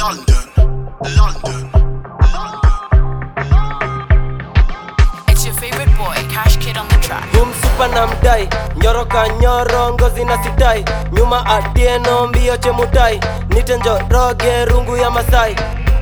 London, London, It's your favorite boy, Cash Kid on the track. humsupa na mdai nyoroka nyoro ngozi na sitai nyuma atieno mbio chemutai nite njoroge rungu ya masai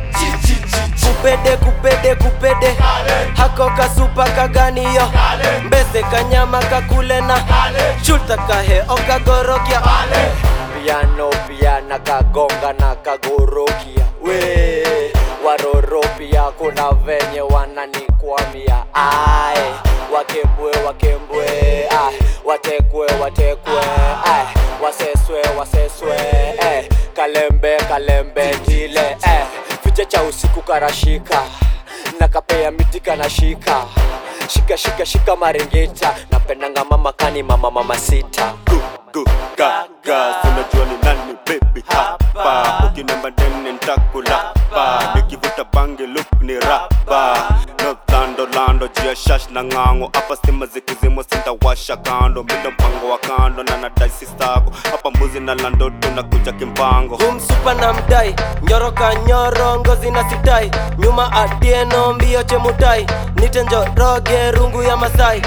kupede kupede kupede hako kasupa kaganiyo mbese kanyama kakulena chulta kahe okagorokia piano piana kagonga na kagorokia we waroro pia kuna venye wananikwamia ai wakembwe wakembwe ai watekwe watekwe ai waseswe waseswe eh, kalembe kalembe tile eh, fiche cha usiku karashika nakapea miti kanashika shika shika shika maringita napendanga mama kani mama mama sita Gu- gaga unajua ni nani baby hapa ukinemba ndene ntakulapa nikivuta bange look ni rapa no thando lando jia shash na ng'ango hapa stima zikizimwa sintawasha kando mindo mpango wa kando na nadai sistako hapa mbuzi na lando tunakuja kimpango humsupa na mdai nyoroka nyoro ngozi na sitai nyuma atieno mbio chemutai nite njoroge rungu ya masai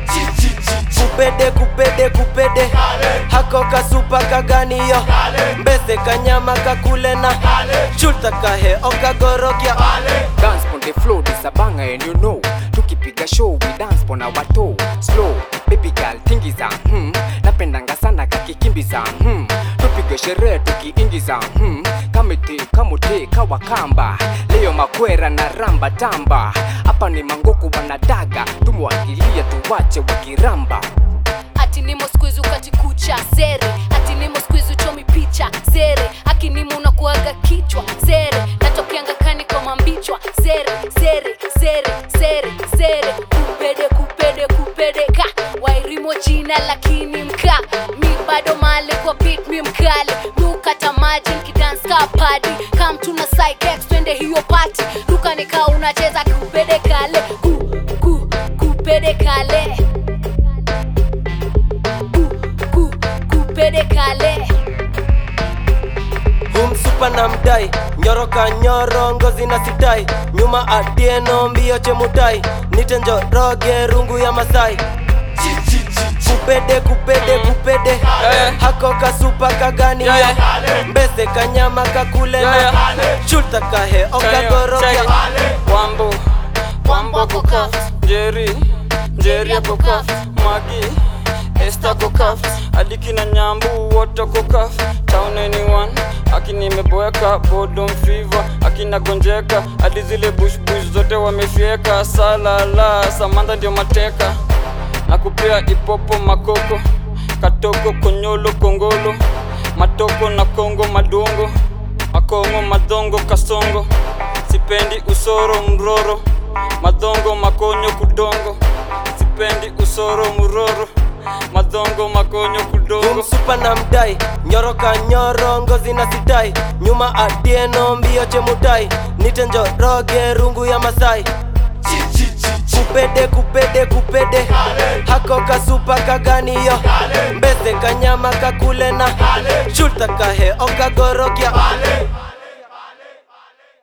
kupede kupede kupede hako kasupa kaganiyo mbese kanyama kakulena chulta kahe okagorokia dance on the floor this a banger and you know tukipiga show we dance on our toe slow baby girl tingiza hmm. napendanga sana kakikimbiza hmm. tupige sherehe tukiingiza hmm. kamete kamote kawakamba leo makwera na ramba tamba hapa ni mangoku wanadaga tumwagilia tuwache wakiramba ati nimo skuizi ukati kucha sere ati nimo skuizi uchomi picha sere aki nimo unakuaga kichwa sere natokeanga kani kwa mambichwa sere sere sere sere sere kupede kupede kupede ka wairimo jina lakini mka mi bado male kwa beat mi mkali mi ukata maji nkidance ka padi kam tuna psychex twende hiyo pati ruka nikaa unacheza kupede kale ku, ku, kupede kale ku, ku, kupede kale humsupa na mdai nyoroka nyoro ngozi na sitai nyuma atieno mbio chemutai nite njoroge rungu ya masai kupede kupede kupede hako kasupa kaganiyo mbese kanyama kakulena chulta kahe okagorokia Wambo, Wambo ako cuff Jerry, Jerry ako cuff Magi, Esther ako cuff Adiki na Nyambu wote ako cuff Town anyone, aki nimeboeka Bodom fever, aki nagonjeka Hadi zile bush bush zote wamefyeka Salala, Samantha ndio mateka Nakupea ipopo makoko Katoko konyolo kongolo Matoko na kongo madongo Makongo madongo kasongo Sipendi usoro mroro Madongo makonyo kudongo Sipendi usoro mroro Madongo makonyo kudongo humsupa na mdai nyoroka nyoro ngozi na sitai nyuma atieno mbio chemutai nite njoroge rungu ya masai kupede kupede kupede hako kasupa kaganiyo mbese kanyama kakulena chulta kahe okagorokia